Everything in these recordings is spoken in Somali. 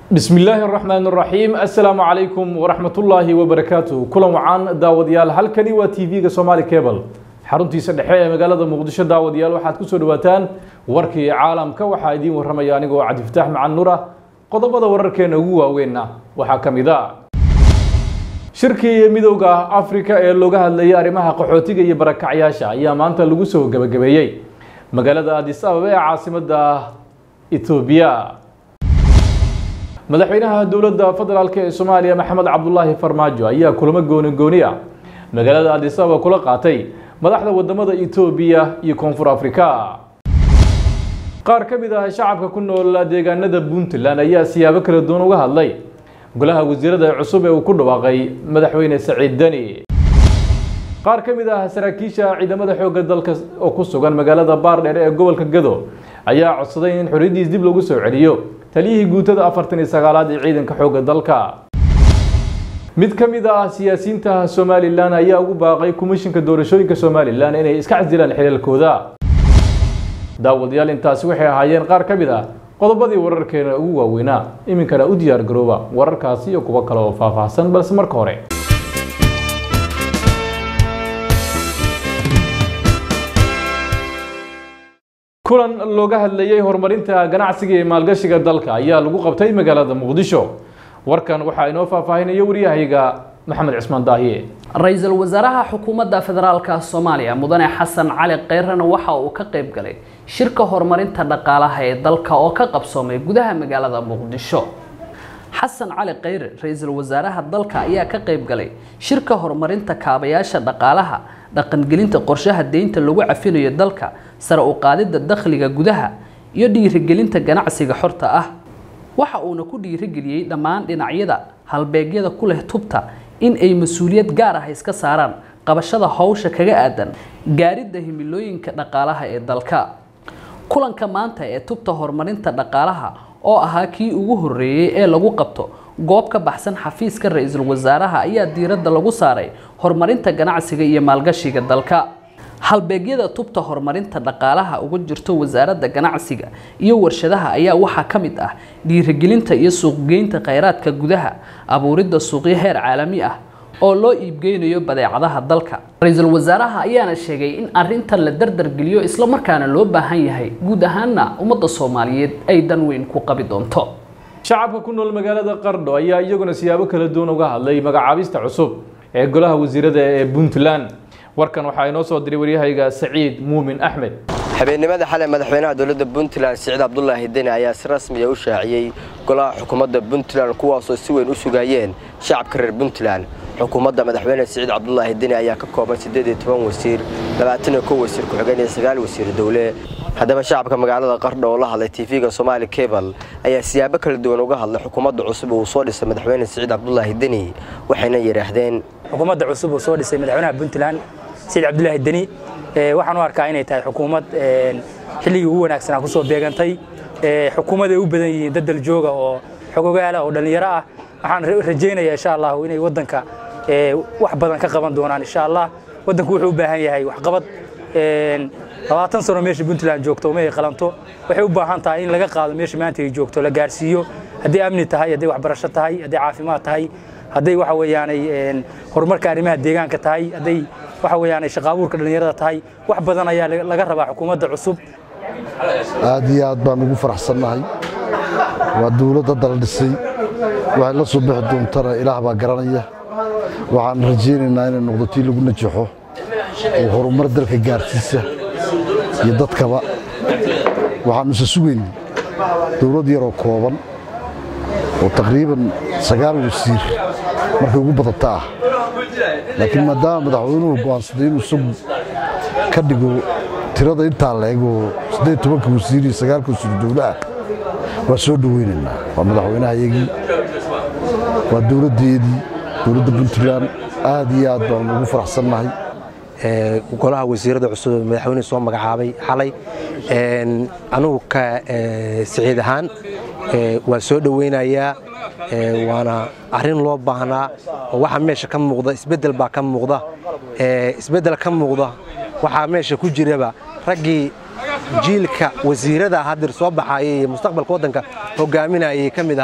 bismi illaahi araxmaan araxiim assalaamu calaykum waraxmatullaahi wabarakaatu kulan wacaan daawadayaal halkani waa t v-ga somaali cable xaruntiisa dhexe ee magaalada muqdisho daawadayaal waxaad kusoo dhawaataan warkii caalamka waxaa idiin warramaya anigoo cabdifataax macan nuur ah qodobada wararkeena ugu waaweynna waxaa ka mid a shirkii midowda afrika ee looga hadlayay arrimaha qaxootiga iyo barakacyaasha ayaa maanta lagu soo gebagabeeyey magaalada adis ababa ee caasimadda etoobiya madaxweynaha dowladda federaalk ee soomaaliya maxamed cabdulaahi farmaajo ayaa kulamo gooni gooni ah magaalada adis ababa kula qaatay madaxda wadamada etoobiya iyo koonfur afrika qaar ka mid ah shacabka ku nool deegaanada puntland ayaa siyaabo kala duwan uga hadlay golaha wasiirada cusub ee uu ku dhawaaqay madaxweyne saciid deni qaar ka mid ah saraakiisha ciidamada xoogga dalka oo ku sugan magaalada baardheer ee gobolka gado ayaa codsaday in xorriyaddiis dib lagu soo celiyo taliyihii guutada afartan iyo sagaalaad ee ciidanka xoogga dalka mid ka mid ah siyaasiyiinta somalilan ayaa ugu baaqay komishinka doorashooyinka somalilan inay iska casilaan xilaalkooda daawadayaal intaasi waxay ahaayeen qaar ka mid ah qodobadii wararkeena ugu waaweynaa iminkana u diyaar garooba wararkaasi iyo kuwo kale oo faahfaahsan balse marka hore kulan looga hadlayay horumarinta ganacsiga iyo maalgashiga dalka ayaa lagu qabtay magaalada muqdisho warkan waxaa inoo faahfaahinaya waryahayga maxamed cismaan daahiye ra-iisul wasaaraha xukuumadda federaalka soomaaliya mudane xasan cali keyrana waxa uu ka qayb galay shirka horumarinta dhaqaalaha ee dalka oo ka qabsoomay gudaha magaalada muqdisho xasan cali kheyre ra-iisul wasaaraha dalka ayaa ka qayb galay shirka horumarinta kaabayaasha dhaqaalaha dhaqangelinta qorshaha deynta lagu cafinayo dalka sare u qaadidda dakhliga gudaha iyo dhiirigelinta ganacsiga xorta ah waxa uuna ku dhiirigeliyey dhammaan dhinacyada halbeegyada ku leh tubta in ay mas-uuliyad gaar ah iska saaraan qabashada howsha kaga aadan gaaridda himilooyinka dhaqaalaha ee dalka kulanka maanta ee tubta horumarinta dhaqaalaha oo ahaa kii ugu horreeyey ee lagu qabto goob ka baxsan xafiiska ra-iisul wasaaraha ayaa diiradda lagu saaray horumarinta ganacsiga iyo maalgashiga dalka halbeegyada tubta horumarinta dhaqaalaha uga jirto wasaaradda ganacsiga iyo warshadaha ayaa waxaa ka mid ah dhiirigelinta iyo suuqgeynta kheyraadka gudaha abuuridda suuqyo heer caalami ah oo loo iibgeynayo badeecadaha dalka ra-iisul wasaaraha ayaana sheegay in arintan la dardargeliyo islamarkaana loo baahan yahay guud ahaanna ummadda soomaaliyeed ay dan weyn ku qabi doonto shacabka ku nool magaalada qardho ayaa iyaguna siyaabo kala duwan uga hadlay magacaabista cusub ee golaha wasiirada ee puntland warkan waxaa inoo soo diray waryahayga saciid muumin axmed habeennimada xalay madaxweynaha dowladda puntland siciid cabdulaahi deni ayaa si rasmiya u shaaciyey golaha xukuumadda puntland kuwaasoo si weyn u sugayeen shacabka reer puntland xukuumadda madaxweyne siciid cabdulaahi deni ayaa ka kooban siddeed iyo toban wasiir labaatan iyo kow wasiir ku-xigeen iyo sagaal wasiir dowle haddaba shacabka magaalada qardho oo la hadlay tv-ga somaali cable ayaa siyaabo kala duwan uga hadlay xukuumadda cusub uu soo dhisay madaxweyne siciid cabdulaahi deni waxayna yidhaahdeen xukuumadda cusub uu soo dhisay madaxweynaha puntland siciid cabdulaahi deni waxaan u arkaa inay tahay xukuumad xilligii ugu wanaagsanaa kusoo beegantay xukuumad ay u badan yihiin dad daljooga oo xogogaala oo dhallinyaro ah waxaan rajaynayaa insha allahu inay waddanka wax badan ka qaban doonaan insha allah waddanku wuxuu u baahan yahay waxqabad labaatan sano meesha puntland joogto uma ay qalanto waxay u baahan tahay in laga qaado meesha maanta ay joogto la gaarsiiyo hadday amni tahay hadday waxbarasho tahay hadday caafimaad tahay hadday waxa weeyaanay horumarka arrimaha deegaanka tahay hadday waxa weeyaanay shaqaabuurka dhallinyarada tahay wax badan ayaa laga rabaa xukuumadda cusub aad iyo aad baan ugu faraxsannahay waa dawladda dala dhisay waxay la soo bixi doontana ilaah baa garanaya waxaan rajaynaynaa inay noqdo tii lagu najaxo oo horumar dalka gaarsiisa iyo dadkaba waxaanu isa sugayn dawlad yaroo kooban oo taqriiban sagaal wasiir markay ugu badanta ah laakiin maadaama madaxweynuhu go'aansaday inuu isagu ka dhigo tirada intaa leegoo siddeed tobanka wasiir iyo sagaalka wasiir dowlaah waa soo dhoweynaynaa waa madaxweynehayagii waa dowladdeedii dowladda puntland aad iyo aad baanu ugu faraxsannahay golaha wasiirada cusub madaxweyne soo magacaabay xalay anugu ka siciid ahaan waa soo dhoweynayaa waana arrin loo baahnaa oo waxaa meesha ka muuqda isbeddel baa ka muuqda isbeddel ka muuqda waxaa meesha ku jiraba raggii jiilka wasiirada hadir soo baxaayay iyo mustaqbalka waddanka hogaaminayay ka mid ahaa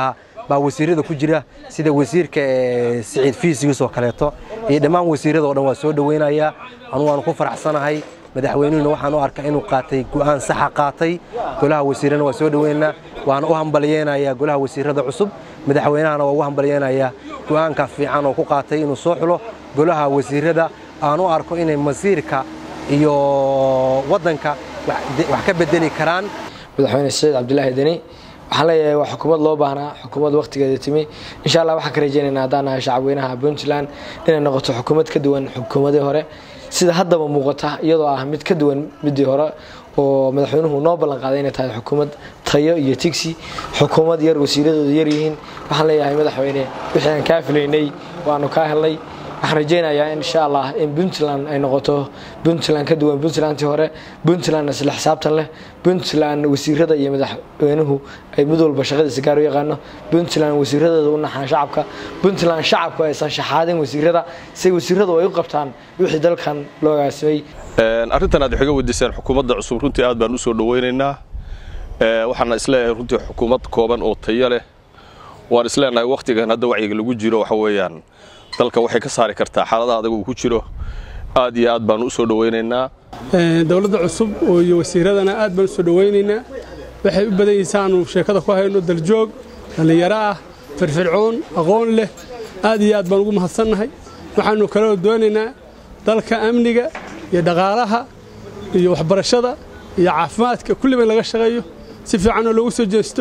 baa wasiirada ku jira sida wasiirka siciid fiisigiis oo kaleeto iyo dhammaan wasiirada oo dhan waa soo dhoweynayaa anugu waanu ku faraxsanahay madaxweynuhuna waxaan u arkaa inuu qaatay go'aan saxa qaatay golaha wasiirana waa soo dhoweynaa waana u hambalyeynayaa golaha wasiirada cusub madaxweynahana waa ugu hambalyeynayaa go'aanka fiican oo ku qaatay inuu soo xulo golaha wasiirada aan u arko inay masiirka iyo waddanka wax ka bedeli karaan madaxweyne saciid cabdulaahi deni waxaan leeyahay waa xukuumad loo baahnaa xukuumad wakhtigeeda timi insha allah waxaan ka rajaynaynaa haddaan nahay shacabweynaha puntland inay noqoto xukuumad ka duwan xukuumadii hore sida haddaba muuqata iyadoo ah mid ka duwan midii hore oo madaxweynuhu noo ballan qaaday inay tahay xukuumad tayo iyo tigsi xukuumad yar wasiiradooda yar yihiin waxaan leeyahay madaxweyne wixii aan kaa filaynay waanu kaa helnay waxaan rajaynayaa insha allah in puntland ay noqoto puntland ka duwan puntlandtii hore puntland isla xisaabtan leh puntland wasiirada iyo madaxweynuhu ay mid walba shaqadiisa gaar u yaqaano puntland wasiiradooda u naxaan shacabka puntland shacabku aysan shaxaadin wasiirada si wasiiradu ay u qabtaan wixii dalkan loo agaasimay arrintan aad waxga weydiiseen xukuumadda cusub runtii aad baan u soo dhoweynaynaa waxaana isleeyahay runtii xukuumad kooban oo tayo leh waan isleenahay wakhtigan hadda wacyiga lagu jiro waxa weeyaan dalka waxay ka saari kartaa xaaladaha adag uu ku jiro aad iyo aad baanu u soo dhoweynaynaa dowladda cusub iyo wasiiradana aad baan u soo dhoweynaynaa waxay u badan yihiin saanu sheekada ku hayno daljoog dhallinyaro ah firfircoon aqoon leh aad iyo aad baan ugu mahadsannahay waxaannu kaloo doonaynaa dalka amniga iyo dhaqaalaha iyo waxbarashada iyo caafimaadka kulliba in laga shaqeeyo si fiicanoo loogu soo jeesto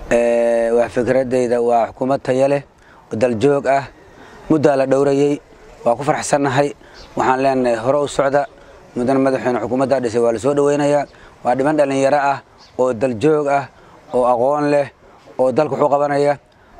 wax fikradayda waa xukuumad taya leh oo daljoog ah muddaa la dhowrayey waa ku farxsannahay waxaan leenahay hore u socda mudana madaxweyne xukuumaddaa dhisay waa la soo dhoweynayaa waa dhiman dhallinyaro ah oo daljoog ah oo aqoon leh oo dalka wuxuu qabanaya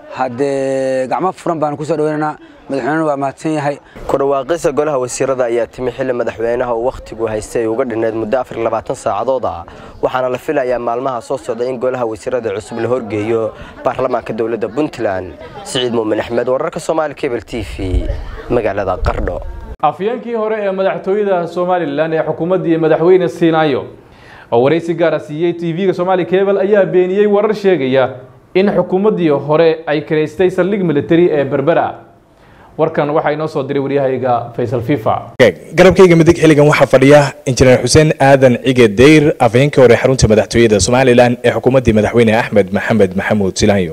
haddee gacmo furan baanu ku soo dhoweynaynaa madaxweynena waa mahadsan yahay ku dhawaaqista golaha wasiirada ayaa timi xilli madaxweynaha uu wakhtigu haystay ay uga dhinneed muddo afar iyo labaatan saacadood ah waxaana la filayaa maalmaha soo socda in golaha wasiirada cusub la horgeeyo baarlamaanka dowladda puntland siciid muumin axmed wararka soomaali cable t v magaalada qardho afyeenkii hore ee madaxtooyada somalilan ee xukuumaddii madaxweyne siinaayo oo waraysi gaara siiyey tv-ga somaali cable ayaa beeniyey warar sheegaya in xukuumaddii hore ay karaystay saldhig militari ee berbera warkan waxaa inoo soo diray waryahayga faysal fifa garabkayga midig xilligan waxaa fadhiya injineer xuseen aadan cige dayr afhayeenkii hore xarunta madaxtooyada somalilan ee xukuumaddii madaxweyne axmed maxamed maxamuud silaanyo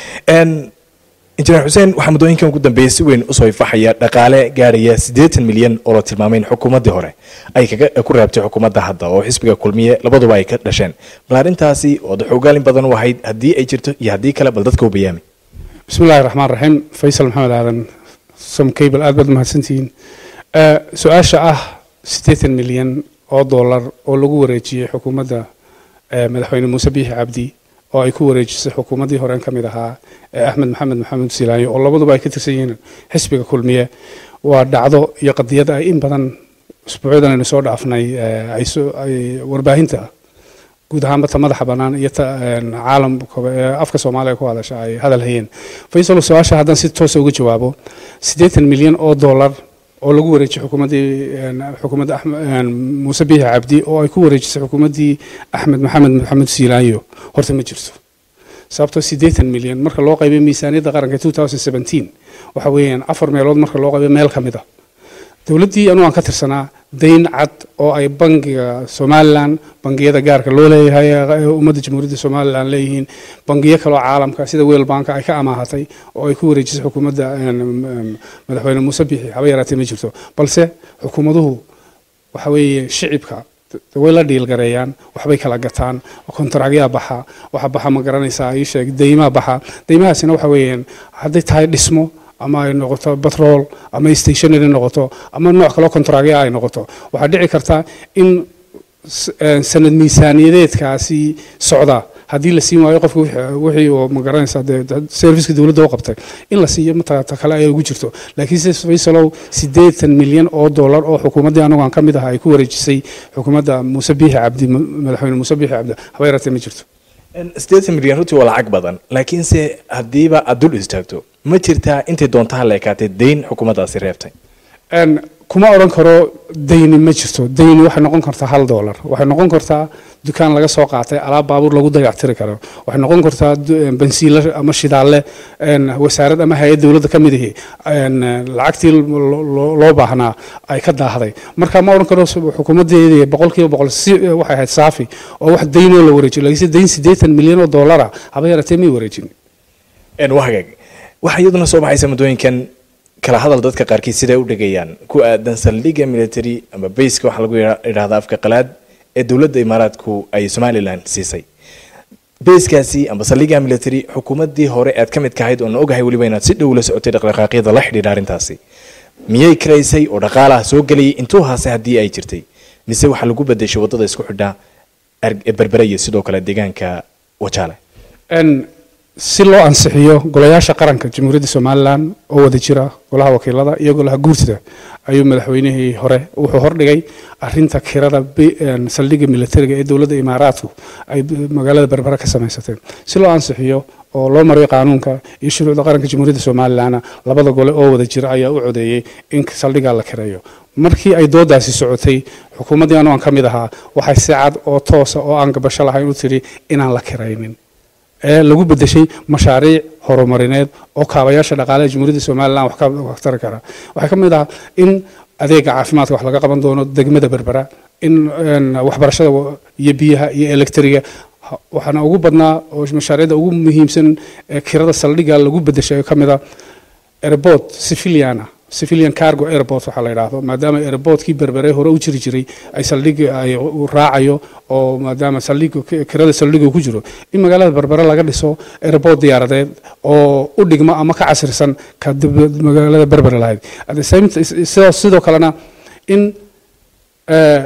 injineer xuseen waxaa muddooyinkan ugu dambeeyey si weyn usoo ifaxaya dhaqaale gaaraya siddeetan milyan oo la tilmaamay in xukuumaddii hore ay kaga ku reebtay xukuumadda hadda oo xisbiga kulmiye labaduba ay ka dhasheen bal arrintaasi ood xogaalin badan u ahayd haddii ay jirto iyo haddii kale bal dadka u bayaami bismillahi raxmaan raxiim faysal maxamed aadan som cable aad baad mahadsantihiin su-aasha ah siddeetan milyan oo dollar oo lagu wareejiyey xukuumadda madaxweyne muuse biixi cabdi oo ay ku wareejisay xukuumaddii horeen ka mid ahaa ee axmed maxamed maxamuud silaanyo oo labaduba ay ka tirsan yihiin xisbiga kulmiye waa dhacdo iyo qadiyad ay in badan usbuucyadan aynu soo dhaafnay ay warbaahinta guud ahaanba ta madaxa bannaan iyo ta caalamka afka soomaaliya ku hadasha ay hadal hayeen faysal su-aasha haddaan si toosa uga jawaabo siddeetan milyan oo dollar oo lagu wareejiyey xukuumaddii xukuumadda muuse biixi cabdi oo ay ku wareejisay xukuumaddii axmed maxamed maxamuud siilaanyo horta ma jirto sababtoo siddeetan milyan marka loo qaybay miisaaniyadda qaranka two thousand seventeen waxa weeyaan afar meelood marka loo qaybay meel ka mid a dowladdii anuu aan ka tirsanaa dayn cad oo ay bangiga somalilan bangiyada gaarka loo leeyahay ummadda jamhuuriyadda somalilan leeyihiin bangiyo kaloo caalamka sida weel banka ay ka amaahatay oo ay ku wareejisay xukuumadda madaxweyne muuse biixi haba yaraatee ma jirto balse xukuumaduhu waxa weeye shicibka way la dhiilgareeyaan waxbay kala gataan kontaragyaa baxa waxa baxa ma garanaysaa ii sheeg deymaa baxa deymahaasina waxa weeyaan hadday tahay dhismo ama ay noqoto batrol ama stationary noqoto ama nooc kaloo kontaragya ay noqoto waxaa dhici karta in sanad miisaaniyadeedkaasi socda haddii la siin waayo qofka wixii oo magaranaysa dee serviceka dowladda u qabtay in la siiyo matata kale ay ugu jirto laakiin se faysalow siddeetan milyan oo dollar oo xukuumaddii anagu aan ka mid aha ay ku wareejisay xukuumadda muuse biixi cabdi madaxweyne muuse biixi cabdi haba yaratee ma jirto siddeetan milyan runtii waa lacag badan laakiinse haddiiba aad dul istaagto ma jirtaa intay doontaha la ekaatay dayn xukuumaddaasi reebtay Een, kuma odhan karo dayni ma jirto dayni waxay noqon kartaa hal doolar waxay noqon kartaa dukaan laga soo qaatay alaab baabuur lagu dayactiri karo waxay noqon kartaa du- een, bansiile ama shidaalle een, wasaarad ama hay-ad dowladda ka mid ihi een, lacagtii lo- lo- loo baahnaa ay ka daahday marka ma odhan karo xukuumaddeedii boqolkiiba boqol si waxay ahayd saafi oo wax daynoo la wareejiyo laakiinse dayn siddeetan milyan oo doolara haba yaratee may wareejin een waa hagaag waxaa iyaduna soo baxaysa muddooyinkan kala hadal dadka qaarkiid siday u dhigayaan ku aadan saldhigga military ama bayska waxaa lagu yidha- yidhahdaa afka qalaad ee dowladda imaaraadku ay somalilan siisay bayskaasi ama saldhigga military xukuumaddii hore aad ka mid ka ahayd oona ogahay weliba inaad si dhow la socotay dhaqdhaqaaqyada la xidhiidha arrintaasi miyay karaysay oo dhaqaalaha soo gelayay intuu haase haddii ay jirtay mise waxaa lagu bedeshay waddada isku xidha Ar- berbere iyo sidoo kale deegaanka wajaale Een, si loo ansixiyo golayaasha qaranka jamhuuriyadda somalilan oo wada jira golaha wakiilada iyo golaha guurtida ayuu madaxweynihii hore wuxuu hordhigay arinta kirada bi- een, saldhigga militariga ee dowladda imaaraadku ay b- magaalada berbere ka samaysateen si loo ansixiyo oo loo mariyo qaanuunka iyo shuruucda qaranka jamhuuriyadda somalilan labada gole oo wada jira ayaa u codeeyey in saldhiggaa la kireeyo markii ay doodaasi socotay xukuumaddii anu aan ka mid ahaa waxay si cad oo toosa oo aan gabasho lahayn u tiri inaan la kiraynin ee lagu bedeshay mashaariic horumarineed oo kaabayaasha dhaqaalaha jamhuuriyadda somalilan wax ka wax tari kara waxaa ka mid ah in adeega caafimaadka wax laga qaban doono degmada berbera in een, waxbarashada wa- iyo biyaha iyo elektriga ha- waxaana ugu badnaa oo mashaariicda ugu muhiimsan ee kirada saldhigga lagu bedeshay ka mid ah airport civilian ah civilian cargo airport waxaa la yidhaahdo maadaama airportkii berbere hore u jiri jiray ay saldhigga ay u raacayo oo maadaama saldhigga kirada saldhigga ku jiro in magaalada berbere laga dhiso airport diyaaradeed oo u dhigma ama ka casirsan ka dib- magaalada berbere lahayd at the same t- sidoo sidoo kalena in eh,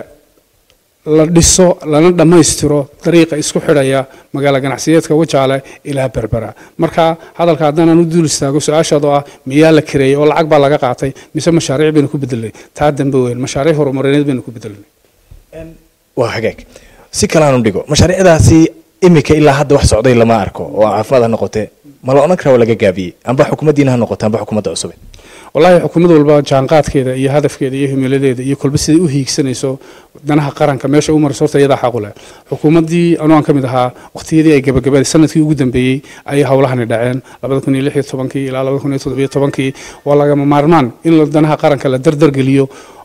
la dhiso lana dhammaystiro dariiqa isku xidhaya magaalo ganacsiyeedka wajaale ilaa berbera marka hadalka haddaan u dul istaago su-aashaad oo ah miyaa la kireeyey oo lacag baa laga qaatay mise mashaariic baynu ku bedelnay taa dambe weyn mashaariic horumarineed baynu ku bedelnay waa hagaag si kalaanu dhigo mashaariicdaasi imika ilaa hadda wax socday lama arko oo caafimaad ha noqote ma la odhan karaa waa laga gaabiyey amba xukuumaddiina ha noqote amba xukuumadda cusube wallaahi xukuumad walba jaanqaadkeeda iyo hadafkeeda iyo himiladeeda iyo kolba siday u hiigsanayso danaha qaranka meesha u marayso horta iyadaa xaq u leh xukuumaddii anuu aan ka mid ahaa waqtiyadii ay gabagabaday sanadkii ugu dambeeyey ayay howlahani dhaceen labada kun iyo lix iyo tobankii ilaa labada kun iyo toddobiyo tobankii waa lagama maarmaan in la- danaha qaranka la dardargeliyo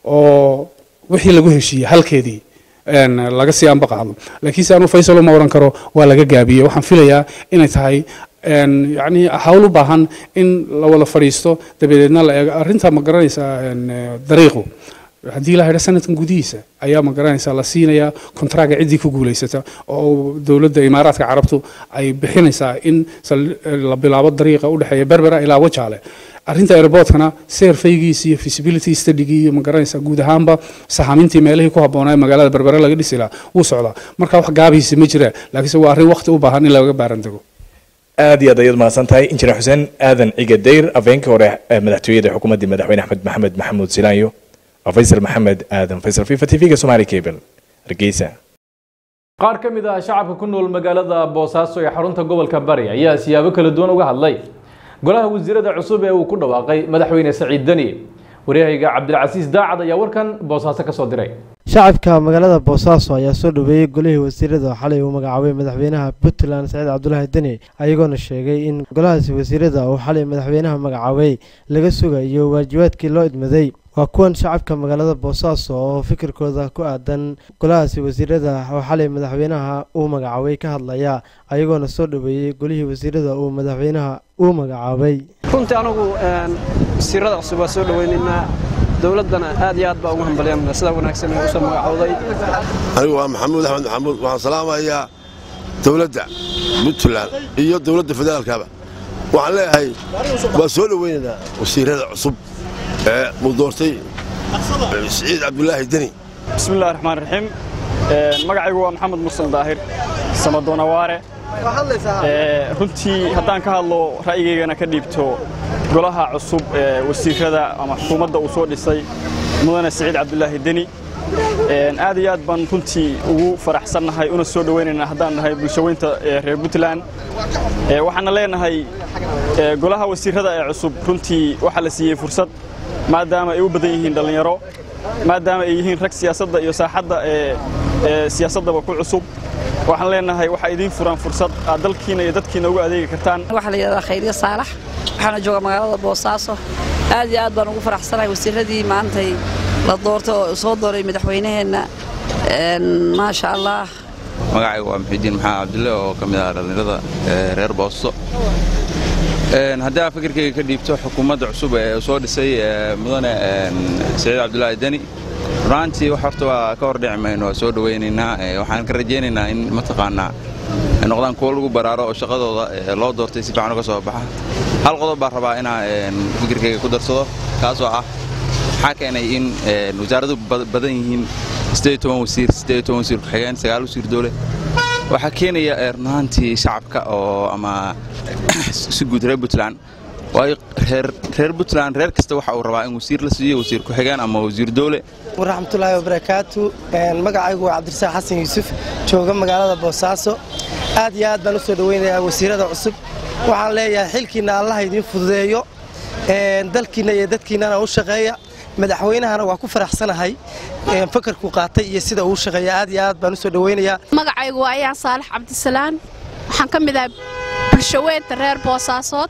oo wixii lagu heshiiyey halkeedii een, laga sii anba qaado laakiinse anuu faysal uma oran karo waa laga gaabiyey waxaan filayaa inay tahay een, yacni hawl u baahan in la wada fadhiisto dabadeedna la eego arrinta ma garanaysaa een, eh, dariiqu haddii la haydha sanadkan gudihiisa ayaa ma garanaysaa la siinayaa kontraaga ciddii ku guulaysata oo dowladda imaaraadka carabtu ay bixinaysaa in sal- la bilaabo dariiqa u dhexeeya berbera ilaa wajaale arrinta airportkana seerfaygiisi iyo feasibility studygii iyo ma garanaysaa guud ahaanba sahamintii meelihii ku habboonaa ee magaalada berbere laga dhisi lahaa wuu socdaa marka wax gaabihiisa ma jiraan laakiinse waa arrin waqti u baahan in laga baaran dego aad iyo aad ayaad mahadsan tahay injineer xuseen aadan ciga dayr afhayeenkii hore ee madaxtooyada xukuumaddii madaxweyne axmed maxamed maxamuud silaanyo waa faysal maxamed aadan faysal fifa t v-ga somali cable hargeysa qaar ka mid ah shacabka ku nool magaalada boosaaso ee xarunta gobolka bari ayaa siyaabo kala duwan uga hadlay golaha wasiirada cusub ee uu ku dhawaaqay madaxweyne saciid deni waryahayga cabdilcasiis daacad ayaa warkan boosaaso ka soo diray shacabka magaalada boosaaso ayaa soo dhoweeyey golihii wasiirada xalay uu magacaabay madaxweynaha puntland saciid cabdulaahi deni ayagoona sheegay in golahaasi wasiirada uu xalay madaxweynaha magacaabay laga sugayo waajibaadkii loo idmaday waa kuwan shacabka magaalada boosaaso oo fikirkooda ku aadan golahaasi wasiirada oo xalay madaxweynaha uu magacaabay ka hadlaya ayagoona soo dhoweeyey golihii wasiirada uu madaxweynaha uu magacaabay runtii anagu wasiirada cusub waa soo dhoweynaynaa dowladdana aad iyo aad baa ugu hambalyanna sida wanaagsan ee usoo magacowday anigu waa maxamuud axmed maxamuud waxaan salaamayaa dowladda puntland iyo dowladda federaalkaba waxaan leeyahay waa soo dhoweynaynaa wasiirada cusub ee uu doortay siciid cabdulaahi deni bismillahi raxmaan raxiim magacaygu waa maxamed mursal daahir samadoonawaare runtii haddaan ka hadlo ra'yigaygana ka dhiibto golaha cusub ee wasiirada ama xukuumadda uu soo dhisay mudane siciid cabdulaahi deni aad iyo aad baan runtii ugu faraxsannahay una soo dhowaynaynaa haddaan nahay bulshaweynta reer puntland waxaana leenahay golaha wasiirada ee cusub runtii waxaa la siiyey fursad maadaama ay u badan yihiin dhallinyaro maadaama ay yihiin rag siyaasadda iyo saaxadda ee siyaasaddaba ku cusub waxaan leenahay waxaa idiin furan fursad aad dalkiina iyo dadkiina ugu adeegi kartaan waxaa la yidhahdaa khayriye saalax waxaana jooga magaalada boosaaso aad iyo aad baan ugu faraxsanahay wasiiradii maantay la doortay oo soo dooray madaxweynaheenna maasha allah magacayga waa muxidiin maxamed cabdille oo ka mid ah dhallinyarada reer boosto haddii aad fikirkayga ka dhiibto xukuumadda cusub ee soo dhisay mudane siciid cabdulaahi deni runaantii wax horta waa ka hor dhici mayno waa soo dhowaynaynaa waxaan ka rajaynaynaa in mataqaanaa ay noqdaan kuwo lagu baraaro oo shaqadooda loo doortay si fiican uga soo baxa hal qodob baan rabaa inaa fikirkayga ku darsado kaasoo ah waxaa keenay in wasaaradu badan yihiin wasiir wasiir ku-xigeen sagaal wasiir dowle waxaa keenaya runaantii shacabka oo ama si guud reer puntland waayo reer puntland reer kasta waxa uu rabaa in wasiir la siiyo wasiir ku-xigeen ama wasiir dowle waraxmatullaahi wabarakaatu magacaygu waa cabdirasaaq xasan yuusuf jooga magaalada boosaaso aad iyo aad baan u soo dhoweynayaa wasiirada cusub waxaan leeyahay xilkiinna allaha idiin fududeeyo dalkiinna iyo dadkiinnana u shaqeeya madaxweynahana waa ku faraxsanahay fakarku qaatay iyo sida uu shaqeeya aad iyo aad baan u soo dhoweynayaa magacaygu waa ayaan saalax cabdisalaan waxaan ka mid ahay bulshaweynta reer boosaasood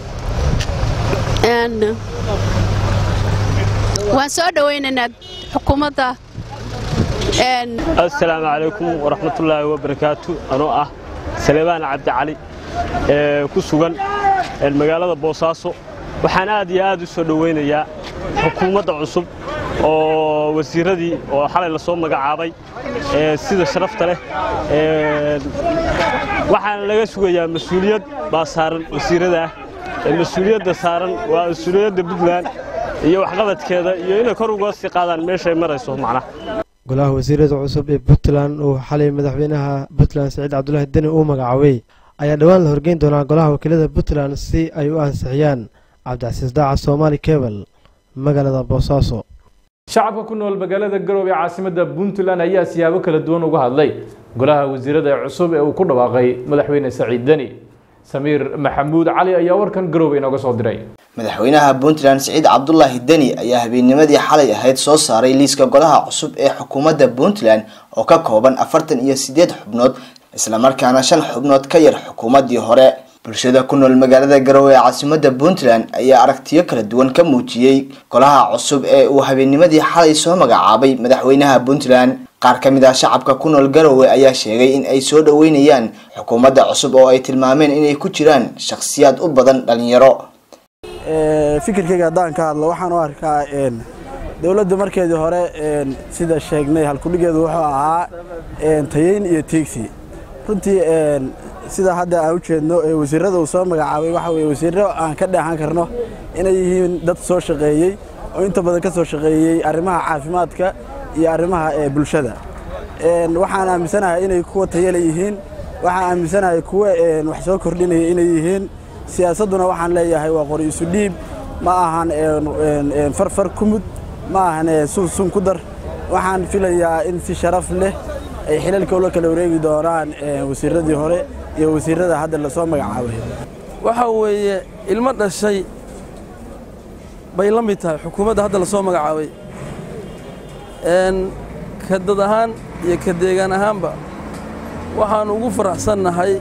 waan soo dhoweynaynaa xukuumadda assalaamu calaykum waraxmatullaahi wabarakaatu anoo ah salebaan cabdi cali ee ku sugan magaalada boosaaso waxaan aad iyo aad u soo dhoweynayaa xukuumadda cusub oo wasiiradii oo xalay lasoo magacaabay sida sharafta leh waxaana laga sugayaa mas-uuliyad baa saaran wasiirada ah mas-uuliyadda saaran waa mas-uuliyadda puntland iyo waxqabadkeeda iyo inay kor uga sii qaadaan meeshay marayso macnaha golaha wasiirada cusub ee puntland uu xalay madaxweynaha puntland siciid cabdulaahi deni uu magacaabay ayaa dhowaan la horgeyn doonaa golaha wakiilada puntland si ay u ansixiyaan cabdicasiis daaca soomaali kebel magaalada boosaaso shacabka ku nool magaalada garoobe ee caasimadda puntland ayaa siyaabo kala duwan uga hadlay golaha wasiirada cusub ee uu ku dhawaaqay madaxweyne saciid deni samiir maxamuud cali ayaa warkan garoobe inooga soo diray madaxweynaha puntland siciid cabdulaahi deni ayaa habeennimadii xalay ahayd soo saaray liiska golaha cusub ee xukuumadda puntland oo ka kooban afartan iyo sideed xubnood islamarkaana shan xubnood ka yar xukuumaddii hore bulshada ku nool magaalada garowe ee caasimadda puntland ayaa aragtiyo kala duwan ka muujiyey golaha cusub ee uu habeennimadii xalay soo magacaabay madaxweynaha puntland qaar ka mid ah shacabka ku nool garowe ayaa sheegay in ay soo dhoweynayaan xukuumadda cusub oo ay tilmaameen inay ku jiraan shakhsiyaad u badan dhalinyaro fikirkayga haddaan ka hadlo waxaan u arkaa dowladda markeedii hore sida sheegnay halkudhigeedu wuxuu ahaa tayeyn iyo tiigsi runtii sida hadda aan u jeedno wasiirada uu soo magacaabay waxa weye wasiirro aan ka dheexan karno inay yihiin dad soo shaqeeyey oo inta badan ka soo shaqeeyey arrimaha caafimaadka iyo arrimaha bulshada waxaan aaminsanahay inay kuwa tayale yihiin waxaan aaminsanahay kuwa wax soo kordhinaya inay yihiin siyaasadduna waxaan leeyahay waa qori isu dhiib ma ahan farfar kumud ma ahan sunsun ku dar waxaan filayaa in si sharaf leh ay xilalka ula kala wareegi doonaan wasiiradii hore iyo wasiirada hadda lasoo magacaabay waxa weeye ilmo dhashay bay la mid tahay xukuumadda hadda lasoo magacaabay ka dad ahaan iyo ka deegaan ahaanba waxaan ugu faraxsannahay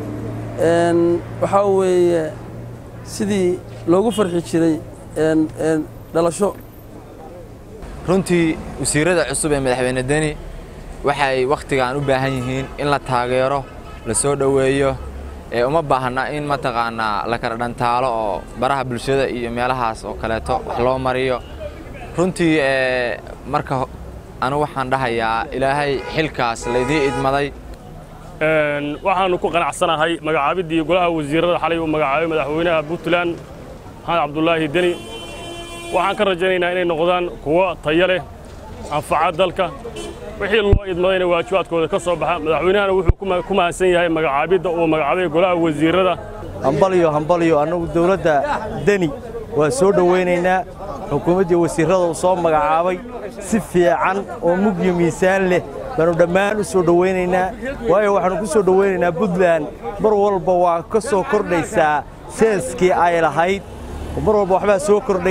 waxaa weeye sidii loogu farxi jiray dhalasho runtii wasiirada cusub ee madaxweyne deni waxay wakhtigan u baahan yihiin in la taageero la soo dhoweeyo ee uma baahna in mataqaanaa la kala dhantaalo oo baraha bulshada iyo meelahaas oo kaleeto wax loo mariyo runtii marka anu waxaan dhahayaa ilaahay xilkaas laydii idmaday waxaannu ku qanacsanahay magacaabiddii golaha wasiirada xalay uu magacaabay madaxweynaha puntland maxamed cabdulaahi deni waxaan ka rajaynaynaa inay noqdaan kuwo tayo leh anfaca dalka wixii loo idmadayna waajibaadkooda ka soo baxa madaxweynahana wuxuu ku mahadsan yahay magacaabidda uu magacaabay golaha wasiirada hambalyo hambalyo annagu dowladda deni waa soo dhowaynaynaa xukuumaddii wasiirrada uu soo magacaabay si fiican oo mugyo miisaan leh baanu dhammaan u soo dhowaynaynaa waayo waxaannu ku soo dhowaynaynaa puntland mar walba waa ka soo kordhaysaa seeskii ay lahayd mar walba waxbaa soo kordhaya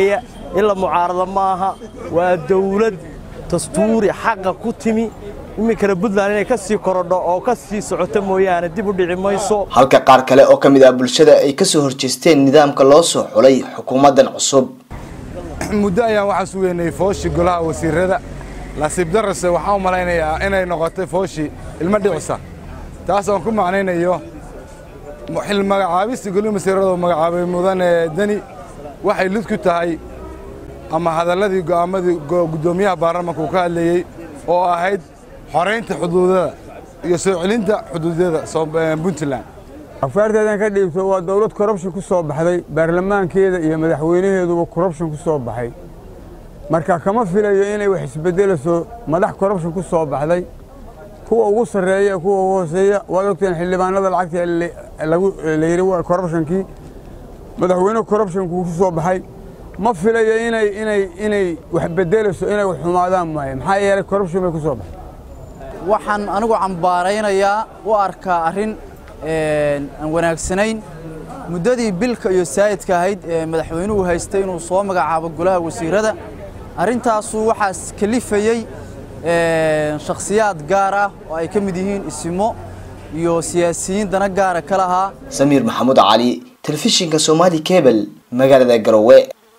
in la mucaarado ma aha waa dawlad dastuuri xaqa ku timi iminkana puntland inay ka sii korodho oo ka sii socoto mooyaane dib u dhici mayso halka qaar kale oo ka mid ah bulshada ay kasoo horjeesteen nidaamka loo soo xulay xukuumaddan cusub muddo ayaan waxaa sugeynay fooshi golaha wasiirada lasiib darase waxaan u malaynayaa inay noqotay fooshi ilmo dhicisa taas aan ku macnaynayo xil magacaabista goliha wasiirada magacaabay mudane deni waxay lid ku tahay ama hadalladii go'aamadii guddoomiyaha baarlamaanka uu ka hadlayey oo ahayd xoraynta xuduudada iyo soo celinta xuduudyada puntland afaarteedan ka dhiibto waa dowlad corruption ku soo baxday baarlamaankeeda iyo madaxweynaheeduba corruption ku soo baxay marka kama filayo inay wax isbedelayso madax corruption ku soo baxday kuwa ugu sarreeya kuwa ugu hooseeya waad ogteen xildhibaanada lacagta la yidhi waa corruptionkii madaxweyne corruptionku ku soo baxay ma filayo inay inay inay wax bedelayso inay wax xumaadaan maayo maxaa yeelay corruption bay ku soo baxay waxaan anigu cambaaraynayaa u arkaa arrin aan wanaagsanayn muddadii bilka iyo saayidka ahayd ee madaxweynuhu haystay inuu soo magacaabo golaha wasiirada arrintaasu waxaas kalifayey shakhsiyaad gaar ah oo ay ka mid yihiin isimo iyo siyaasiyiin dana gaara ka lahaa samiir maxamuud cali telefishinka somaali cable magaalada garowe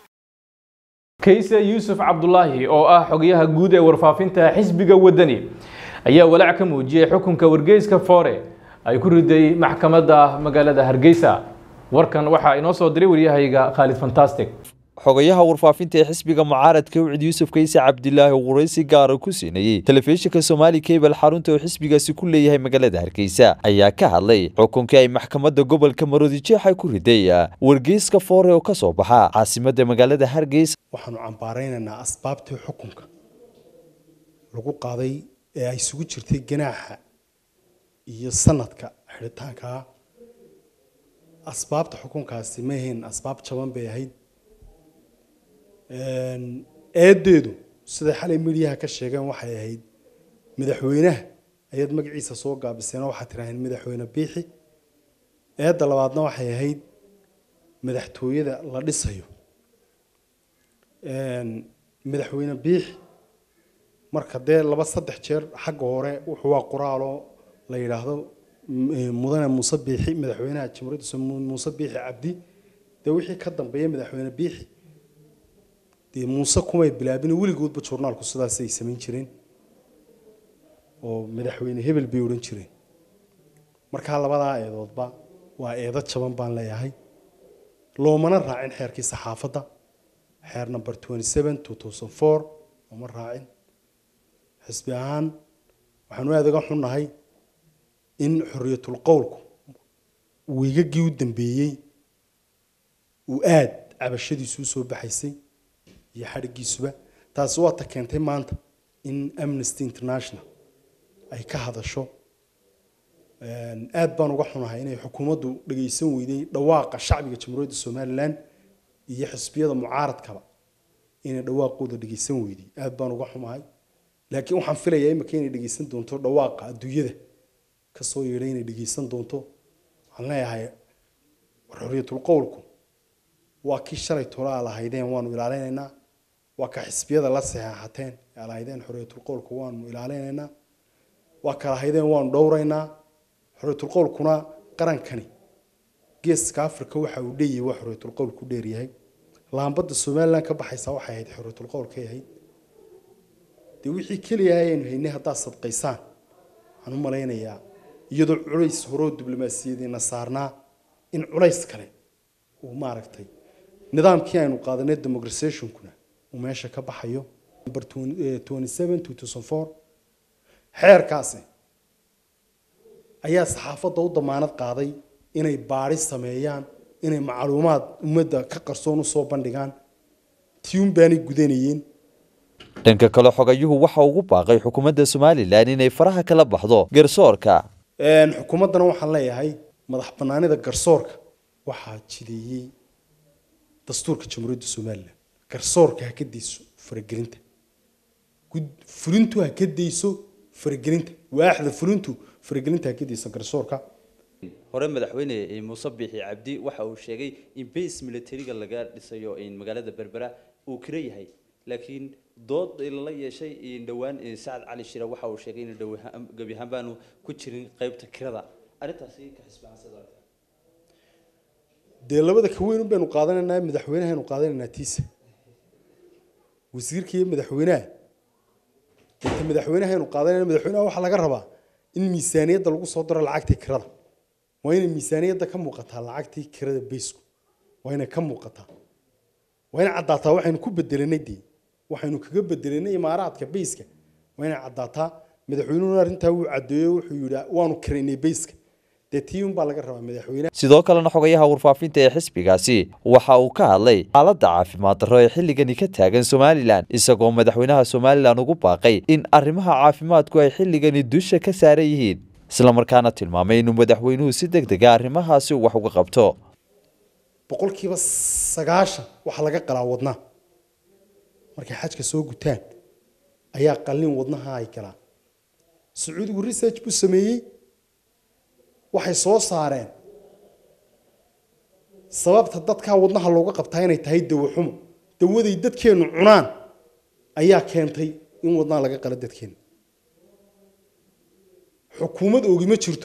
kayse yuusuf cabdulaahi oo ah xogayaha guud ee warfaafinta xisbiga wadani ayaa walaac ka muujiyey xukunka wargeyska foore ay ku riday maxkamadda magaalada hargeysa warkan waxaa inoo soo diray waryahayga khaalid fantastic xogayaha warfaafinta ee xisbiga mucaaradka wicid yuusuf kayse cabdilaahi oo waraysi gaara ku siinayey telefishinka somaali cable xarunta oo xisbigaasi ku leeyahay magaalada hargeysa ayaa ka hadlay xukunkii ay maxkamadda gobolka maroodijeexa ku riday wargeyska foore oo ka soo baxa caasimadda magaalada hargeysa waxaanu cambaaraynaynaa asbaabtii xukunka lagu qaaday ee ay isugu jirtay ganaaxa iyo sanadka xidhitaankaa asbaabta xukunkaasi ma ahayn asbaab jaban bay ahayd eedeedu siday xalay midiyaha ka sheegeen waxay ahayd madaxweynaha ayaad magaciisa soo gaabiseen oo waxaad tiraaheen madaxweyne biixi eedda labaadna waxay ahayd madaxtooyada la dhisayo madaxweyne biixi marka dee laba saddex jeer xagga hore wuxuu waa qoraaloo la yidhaahdo mudane muuse biixi madaxweynaha jamhuuriyadda muuse biixi cabdi dee wixii ka dambeeya madaxweyne biixi dee muuse kumay bilaabin weligoodba journaalku sidaasay samayn jireen oo madaxweyne hebel bay odhan jireen markaa labadaa eedoodba waa eedo jaban baan leeyahay loomana raacin xeerkii saxaafadda xeer number twenty seven two thousand four looma raacin xisbi ahaan waxaanu aada uga xunnahay in xorriyatul qowlku wiigagii u dambeeyey uu aada cabashadiisu usoo baxaysay iyo xadhiggiisuba taasi waa ta keentay maanta in amnesty international ay ka hadasho aada baan uga xunahay inay xukuumaddu dhagaysan weyday dhawaaqa shacbiga jamhuuriyadda somalilan iyo xisbiyada mucaaradkaba inay dhawaaqooda dhagaysan weyday aada baan uga xumahay laakiin waxaan filayaa imika inay dhagaysan doonto dhawaaqa adduunyada kasoo yeedhay inay dhagaysan doonto waxaan leeyahay xorriyatul qowlku waa kii shalay tolaa lahaydeen waanu ilaalinaynaa waa ka xisbiyada la saxeexateen ee lahaydeen xorriyatul qowlku waanu ilaalinaynaa waa ka lahaydeen waanu dhowraynaa xorriyatul qowlkuna qarankani geeska africa waxa uu dheeyahay waa xorriyatul qowlku dheeryahay laambadda somaliland ka baxaysa waxay ahayd xorriyatul qowlkay ahayd dee wixii keliya ayaynu haynay haddaad sadqaysaan waxaan u malaynayaa iyadoo culays horoo diblomaasiyadeena saarnaa in culays kale uu maaragtay nidaamkii aynu qaadanay democratizationkuna uu meesha ka baxayo number twenty seven two thousand four xeerkaasi ayaa saxaafadda u damaanad qaaday inay baadhi sameeyaan inay macluumaad ummadda ka qarsoon usoo bandhigaan tiyun baanay gudanayeen dhanka kale xogayuhu waxa ugu baaqay xukuumadda somalilan inay faraha kala baxdo garsoorka xukuumaddana waxaan leeyahay madax banaanida garsoorka waxaa jideeyey dastuurka jamhuuriyadda somalilan garsoorka ha ka dayso faragelinta fulintu ha ka dayso faragelinta waaxda fulintu faragelinta ha ka dayso garsoorka hore madaxweyne muuse biixi cabdi waxa uu sheegay in base militariga laga dhisayo magaalada berbera uu kira yahay laakiin dood lala yeeshay dhowaan sacad cali shira waxa uu sheegay in gebi ahaan baanu ku jirin qaybta kirada arrintaasi ka xisbaansada dee labada ka weyn baynu qaadanaynaa madaxweynahaynu qaadanaynaa tiisa wasiirka iyo madaxweynaha inta madaxweynahaynu qaadanayna madaxweynaha waxaa laga rabaa in miisaaniyadda lagu soo daro lacagtii kirada waa inay miisaaniyadda ka muuqataa lacagtii kirada baysku waa inay ka muuqataa waa inay caddaataa waxaynu ku bedelanay dee waxaynu kaga bedelanay imaaraadka bayska waa inay caddaataa madaxweynuhuna arrintaa wuu caddeeyo wuxuu yidhi waanu kiraynay bayska dee tii unbaa laga rabaa madaxweynaha sidoo kalena xogayaha warfaafinta ee xisbigaasi waxa uu ka hadlay xaaladda caafimaad darro ee xilligani ka taagan somalilan isagoo madaxweynaha somalilan ugu baaqay in arrimaha caafimaadku ay xilligani dusha ka saaran yihiin islamarkaana tilmaamay inuu madaxweynuhu si deg dega arrimahaasi wax uga qabto boqolkiiba sagaashan waxaa laga qalaa wadnaha markay xajka soo gutaan ayaa qallin wadnaha ay galaan sacuudigu research buu sameeyey waxay soo saareen sababta dadkaa wadnaha looga qabtaa inay tahay dawo xumo dawaday dadkeennu cunaan ayaa keentay in wadnaha laga qalo dadkeenna xukuumad ogima jirto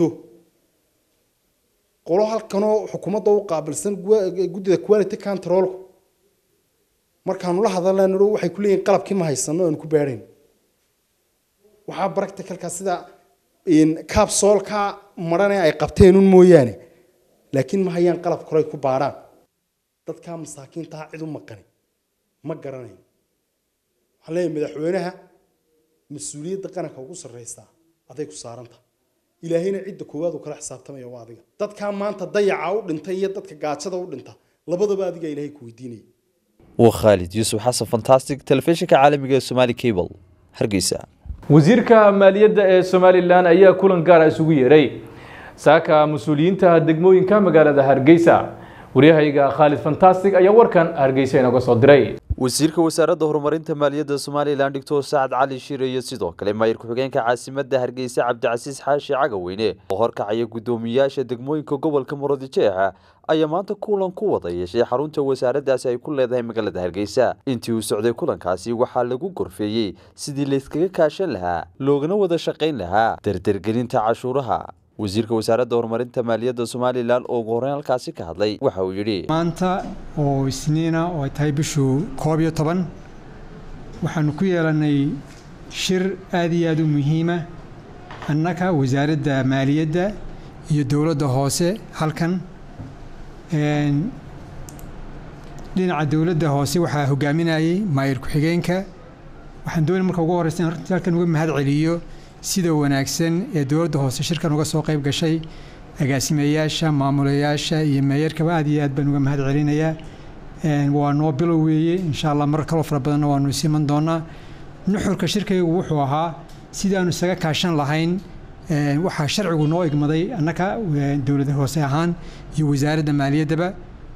qolo halkanoo xukuumadda u qaabilsan guddida quality controlku markaanu la hadalna nidho waxay ku leeyihin qalabkii ma haysano aanu ku baadhayn waxaa practicalka sida kaabsoolka marane ay qabteen un mooyaane laakiin ma hayaan qalab koray ku baadhaan dadkaa masaakiintaa cid u maqani ma garanayn waxaan leeyahay madaxweynaha mas-uuliyadda qaranka ugu sarraysaa aday ku saaranta ilaahayna cidda koowaad uu kala xisaabtamaya waa adiga dadkaa maanta dayaca u dhintay iyo dadka gaajada u dhinta labadaba adiga ilaahay ku weydiinaya waa khaalid yuusuf xasan fantastic telefishinka caalamiga ee somaali cable hargeysa wasiirka maaliyadda ee somalilan ayaa kulan gaara isugu yeeray saaka mas-uuliyiinta degmooyinka magaalada hargeysa waryahayga khaalid fantastic ayaa warkan hargeysa inaga soo diray wasiirka wasaaradda horumarinta maaliyadda somalilan doctor sacad cali shire iyo sidoo kale maayir ku-xigeenka caasimadda hargeysa cabdicasiis xaashi cagaweyne oo horkacaya guddoomiyaasha degmooyinka gobolka muradjeexa ayaa maanta kulan ku wada yeeshay xarunta wasaaraddaasi ay ku leedahay magaalada hargeysa intii uu socday kulankaasi waxaa lagu gorfeeyey sidii layskaga kaashan lahaa loogana wada shaqayn lahaa dardargelinta cashuuraha wasiirka wasaaradda horumarinta maaliyadda somalilan oo ugu horreyn halkaasi ka hadlay waxa uu yidhi maanta oo isniina oo ay tahay bishuu koob iyo toban waxaanu ku yeelannay shir aad iyo aad u muhiima annaka wasaaradda maaliyadda iyo dowladda hoose halkan dhinaca dowladda hoose waxaa hogaaminayay maayir ku-xigeenka waxaan doonay marka ugu horreysa in halkan uga mahad celiyo sida wanaagsan ee dowladda hoose shirkan uga soo qayb gashay agaasimayaasha maamulayaasha iyo meeyarkaba aad iyo aad baan uga mahad celinayaa waa noo bilow weeye insha allah mar kaloo fara badanna waanu isiman doonaa nuxurka shirkaygu wuxuu ahaa sidaanu isaga kaashan lahayn waxaa sharcigu noo igmaday annaka dowladda hoose ahaan iyo wasaaradda maaliyaddaba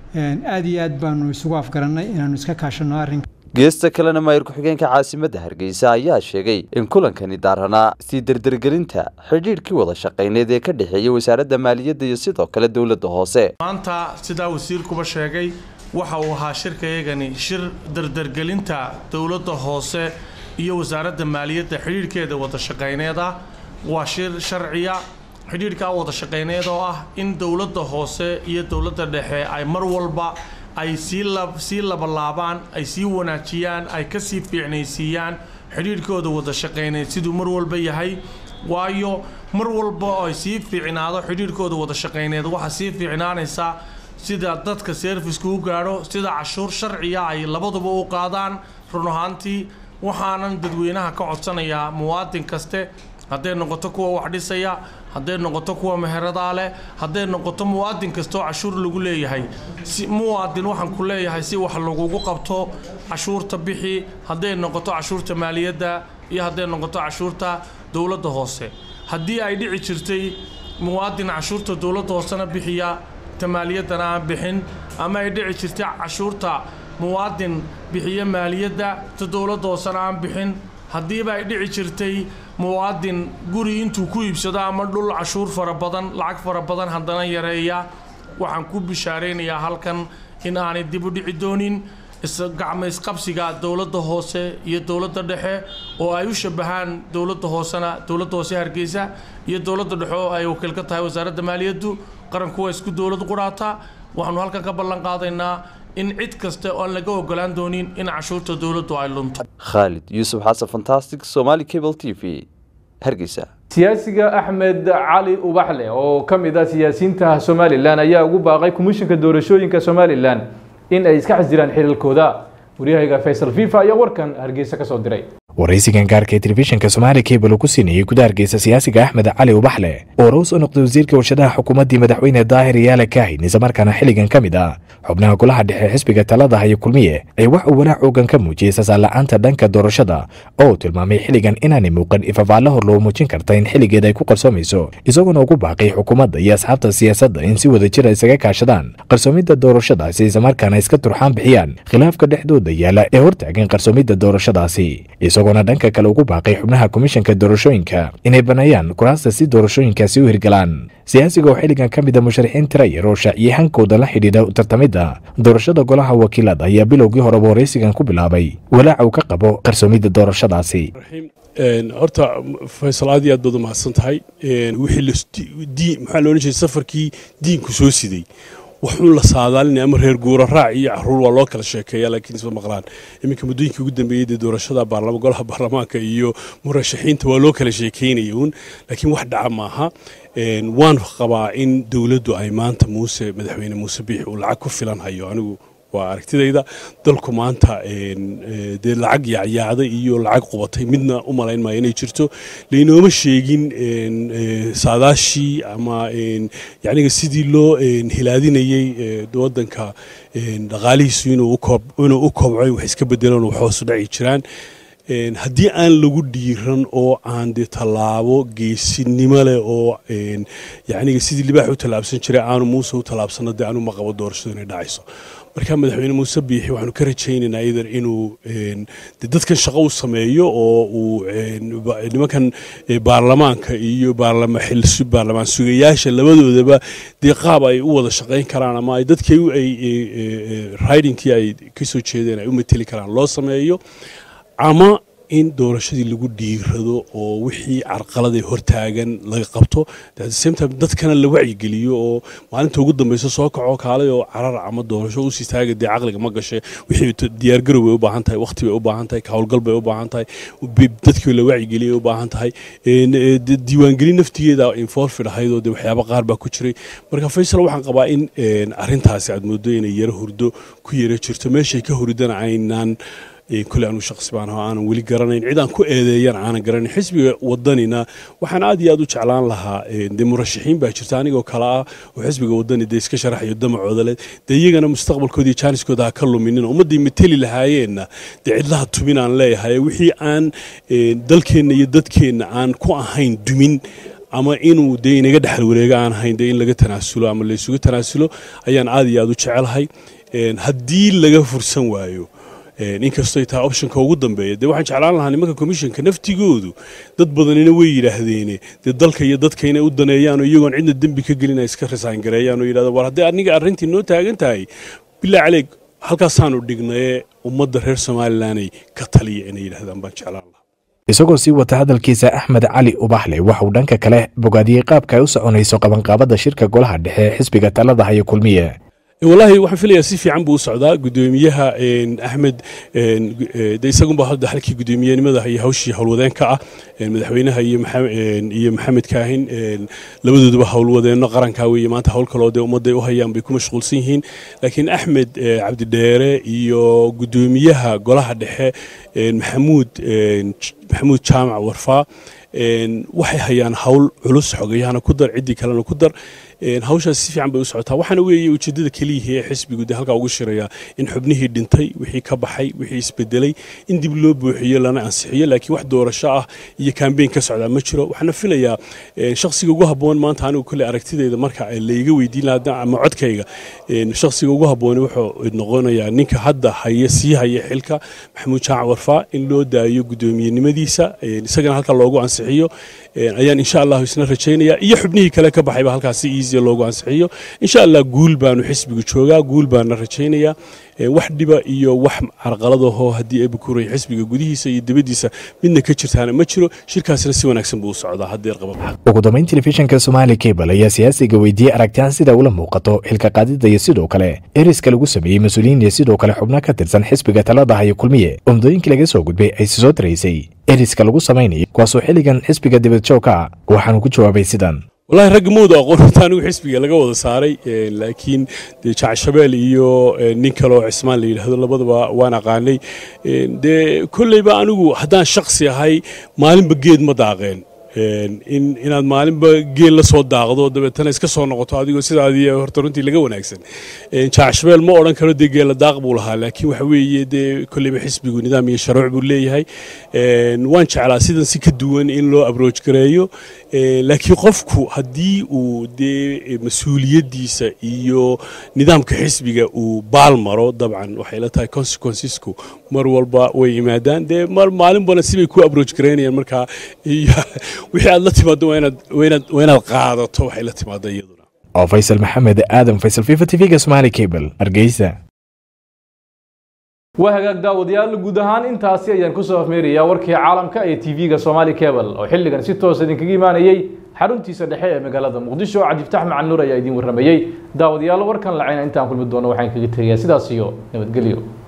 aad iyo aad baanu isugu afgarannay inaanu iska kaashanno arrinka geesta kalena maayir ku-xigeenka caasimadda hargeysa ayaa sheegay in kulankani daaranaa sii dardargelinta xidhiidhkii wada shaqayneed ee ka dhexeeya wasaaradda maaliyadda iyo sidoo kale dowladda hoose maanta sidaa wasiirkuba sheegay waxa uu ahaa shirkayagani shir dardargelinta dowladda hoose iyo wasaaradda maaliyadda xidhiidhkeeda wada shaqayneed ah waa shir sharciya xidhiidhkaa wada shaqayneed oo ah in dowladda hoose iyo dowladda dhexe ay mar walba ay sii labalaabaan ay sii wanaajiyaan ay ka sii fiicnaysiiyaan xidhiidhkooda wada shaqayneed siduu mar walba yahay waayo mar walba oo ay sii fiicnaado xidhiidhkooda wada shaqayneed waxaa sii fiicnaanaysaa sida dadka serviska u gaadho sida cashuur sharciya ay labaduba u qaadaan run ahaantii waxaanan dadweynaha ka codsanayaa muwaadin kaste hadday noqoto kuwa wax dhisaya hadday noqoto kuwa meheradaa leh hadday noqoto muwaadin kastoo cashuur lagu leeyahay si muwaadin waxaan ku leeyahay si wax lagugu qabto cashuurta bixi hadday noqoto cashuurta maaliyadda iyo hadday noqoto cashuurta dowladda hoose haddii ay dhici jirtay muwaadin cashuurta dowladda hoosena bixiya ta maaliyaddana aan bixin ama ay dhici jirtay cashuurta muwaadin bixiya maaliyadda ta dowladda hoosena aan bixin haddiiba ay dhici jirtay muwaadin guri intuu ku iibsado ama dhul cashuur fara badan lacag fara badan haddana yareeya waxaan ku bishaaraynayaa halkan in aanay dib u dhici doonin gacmaysqabsiga dowladda hoose iyo dowladda dhexe oo ay u shabahaan dowladda hoosena dowladda hoose hargeysa iyo dowladda dhexe oo ay wakiil ka tahay wasaaradda maaliyaddu qaranku waa isku dowlad qudhaata waxaanu halkan ka ballan qaadaynaa in cid kasta oo aan laga ogolaan doonin in cashuurta dowladdu ay lunto khaalid yuusuf xasan fantastic somali cable t v hargeysa siyaasiga axmed cali ubaxle oo ka mid ah siyaasiyiinta somalilan ayaa ugu baaqay komishinka doorashooyinka somalilan in ay iska xasdiraan xiriirkooda waryahayga faysal fifa ayaa warkan hargeysa ka soo diray waraysigan gaarka ee telefishinka somaali cable ku siinayey guda hargeysa siyaasiga axmed cali ubaxle oo rows u noqday wasiirka warshadaha xukuumaddii madaxweyne daahir yaala kaahin islamarkaana xilligan ka mid ah xubnaha golaha dhexe xisbiga talada haya kulmiye ay wax uu walaac oogan ka muujiyey sasaal-la'aanta dhanka doorashada oo uu tilmaamay xilligan inaanay muuqan ifafaallo hor loo muujin karta in xilligeeda ay ku qarsoomayso isagoona ugu baaqay xukuumadda iyo asxaabta siyaasadda in si wada jira isaga kaashadaan qarsoomidda doorashadaasi islamarkaana iska turxaan bixiyaan khilaafka dhexdooda yaala ee hortaagan qarsoomidda doorashadaasi isagoona dhanka kale ugu baaqay xubnaha komishanka doorashooyinka inay baneeyaan kuraasta si doorashooyinkaasi u hirgalaan siyaasiga oo xilligan ka mid a musharaxiin tira yar oo shaaciyey hankooda la xidhiidha u tartamidda doorashada golaha wakiilada ayaa bilowgii horeba waraysigan ku bilaabay walaaca uu ka qabo qarsoomidda doorashadaasi horta faysal aad iyo aad baad u mahadsan tahay wixii maxaa loolan jiray safarkii diinku soo siday waxuun la saadaalinaya ama reer guura raac iyo caruur waa loo kala sheekeeya laakiin isma maqlaan iminka muddooyinkii ugu dambeeyey dee doorashada baarlama golaha baarlamaanka iyo murashaxiinta waa loo kala sheekeynaya uun laakiin wax dhaca maaha waan qabaa in dowladdu ay maanta muuse madaxweyne muuse biix uu lacag ku filan hayo anigu waa aragtidayda dalku maanta dee lacag yaacyaacday iyo lacag qubatay midna u malayn maayo inay jirto laynooma sheegin saadaashii ama yacniga sidii loo hilaadinayey waddanka dhaqaalihiisu inuu u kobco wax iska bedelan wax hoosu dhaci jiraan haddii aan lagu dhiiran oo aan de tallaabo geesinimo leh oo yacniga sidii libaax u tallaabsan jiray aanu muuse u tallaabsano dee anu ma qabo doorashadu inay dhacayso marka madaxweyne muuse biixi waxaanu ka rajaynaynaa idan inuu de dadkan shaqo u sameeyo oo uu nimankan baarlamaanka iyo baarlamaan sugayaasha labadoodaba dee qaab ay u wada shaqayn karaan ama ay dadkii ay ridingkii ay ka soo jeedeen ay u mateli karaan loo sameeyo ama in doorashadii lagu dhiirado oo wixii carqaladay hortaagan laga qabto samtime dadkana la wacyigeliyo oo maalinta ugu dambeysa soo kaco kaalay oo carar ama doorasho usii taaga dee caqliga ma gashay wixii diyaargarow bay u baahan tahay waqti bay u baahan tahay howlgal bay u baahan tahay dadkii la wacyigeliya u baahan tahay diiwaangelin naftigeeda involved ahayd oo dee waxyaaba qaar baa ku jiray marka faysal waxaan qabaa in arrintaasi aad moodo inay yaro hurdo ku yara jirto meeshay ka huridana aynaan kule anu shaqsi baan aho aanan weli garanayn cid aan ku eedeeyana aanan garanayn xisbiga wadanina waxaan aad iyo aad u jeclaan lahaa dee murashaxiin baa jirta anigoo kale ah oo xisbiga wadani dee iska sharaxayo damacooda leh dee iyagana mustaqbalkooda iyo jaaniskooda ha ka luminin ummadday mateli lahaayeenna dee cidlaha tumin aan leeyahay wixii aan dalkeenna iyo dadkeenna aan ku ahayn dumin ama inuu dee inaga dhexal wareega aan ahayn dee in laga tanaasulo ama laysugu tanaasulo ayaan aad iyo aad u jecelahay haddii laga fursan waayo inkastoo tahay optionka ugu dambeeya dee waxaan jeclaan lahaa nimanka commissionka naftigoodu dad badanina way yidhaahdeene dee dalka iyo dadka inay u daneeyaan oo iyagoon cidna dembi ka gelin ay iska risaan gareeyaan oo yidhahdo war haddii aniga arrintii noo taagan tahay bilaa caleeg halkaasaanu dhignaye ummadda reer somalilanay ka taliya inay yidhahdaan baan jeclaan lahaa isagoo sii wata hadalkiisa axmed cali ubaxle waxa uu dhanka kale bogaadiyey qaabka ay u soconayso qabanqaabada shirka golaha dhexe ee xisbiga talada haya kulmiye wallaahi waxaan filayaa si fiican buu u socdaa gudoomiyaha axmed de isagunba hadda halkii guddoomiyenimada iyo hawshii howlwadeenka ah madaxweynaha iyo maxamed kaahin labadooduba howlwadeenno qaranka weeye maanta howl kaloo dee ummadday u hayaan bay ku mashquulsan yihiin laakiin axmed cabdidheere iyo guddoomiyaha golaha dhexe maxamuud maxamuud jaamac warfaa waxay hayaan hawl culus xogayahana ku dar ciddii kalena ku dar hawshaas si fiican bay u socotaa waxaana weeye ujeeddada keliyihi ee xisbigu dee halkaa ugu shirayaa in xubnihii dhintay wixii ka baxay wixii isbedelay in dib loo buuxiyo lana ansixiyo laakiin wax doorasho ah iyo kambeyn ka socdaa ma jiro waxaana filayaa shakhsiga ugu habboon maanta anigu kule aragtideyda marka layga weydiin lahaa ama codkayga shakhsiga ugu habbooni wuxuu noqonayaa ninka hadda haya sii haya xilka maxamuud jaac warfaa in loo daayo guddoomiyenimadiisa isagana halka loogu ansixiyo ayaan insha allahu isna rajaynaya iyo xubnihii kale ka baxayba halkaasi easy easy loogu ansixiyo insha allah guul baanu xisbigu joogaa guul baana rajaynayaa wax dhiba iyo wax carqaladahoo haddii ebukuray xisbiga gudihiisa iyo dibaddiisa midna ka jirtaana ma jiro shirkaasna si wanaagsan buu u socdaa haddeer qaba ugu dambayn telefishinka somaali cable ayaa siyaasiga weydiiyey aragtiyan sida ula muuqato xilka qaadida iyo sidoo kale eriska lagu sameeyey mas-uuliyiin iyo sidoo kale xubno ka tirsan xisbiga talada hayo kulmiye oo muddooyinkii laga soo gudbay ay soo taraysay eriska lagu samaynayo kuwaasoo xilligan xisbiga dibadjoogka ah waxaanu ku jawaabay sidan wallaahi ragga mooda aqoon horta anigu xisbiga laga wada saaray laakiin dee jacshabeel iyo nin kale oo cismaan la yidhaahdo labadaba waan aqaanay dee kolleyba anigu haddaan shaksi ahay maalinba geed ma daaqeen in inaad maalinba geel la soo daaqdo dabeetana iska soo noqoto adigoo sidaadii horta runtii laga wanaagsan jacshabeel ma odhan karo dee geela daaq buu lahaa laakiin waxa weeye dee kolleyba xisbigu nidaam iyo sharuuc buu leeyahay waan jeclaa sidan si ka duwan in loo abrooj gareeyo laakiin qofku haddii uu dee mas-uuliyaddiisa iyo nidaamka xisbiga uu baal maro dabcan waxay la tahay consequencesku mar walba way yimaadaan dee maalinbana sibay ku abrooj garaynayaan markaa wixii aad la timaado waa inaad qaadato waxay la timaado iyaduna oo faysal maxamed aadan faysal fifa tv-ga somaali cable hargeysa waa hagaag daawadayaal guud ahaan intaasi ayaan kusoo afmeerayaa warkii caalamka ee tv-ga somaali cable oo xilligan si toos idinkaga imaanayey xaruntiisa dhexe ee magaalada muqdisho cabdiftax macan nuur ayaa idiin warramayey daawadayaal warkan lacayna intaan kulmi doono waxaan kaga tegayaa sidaas iyo nabadgelyo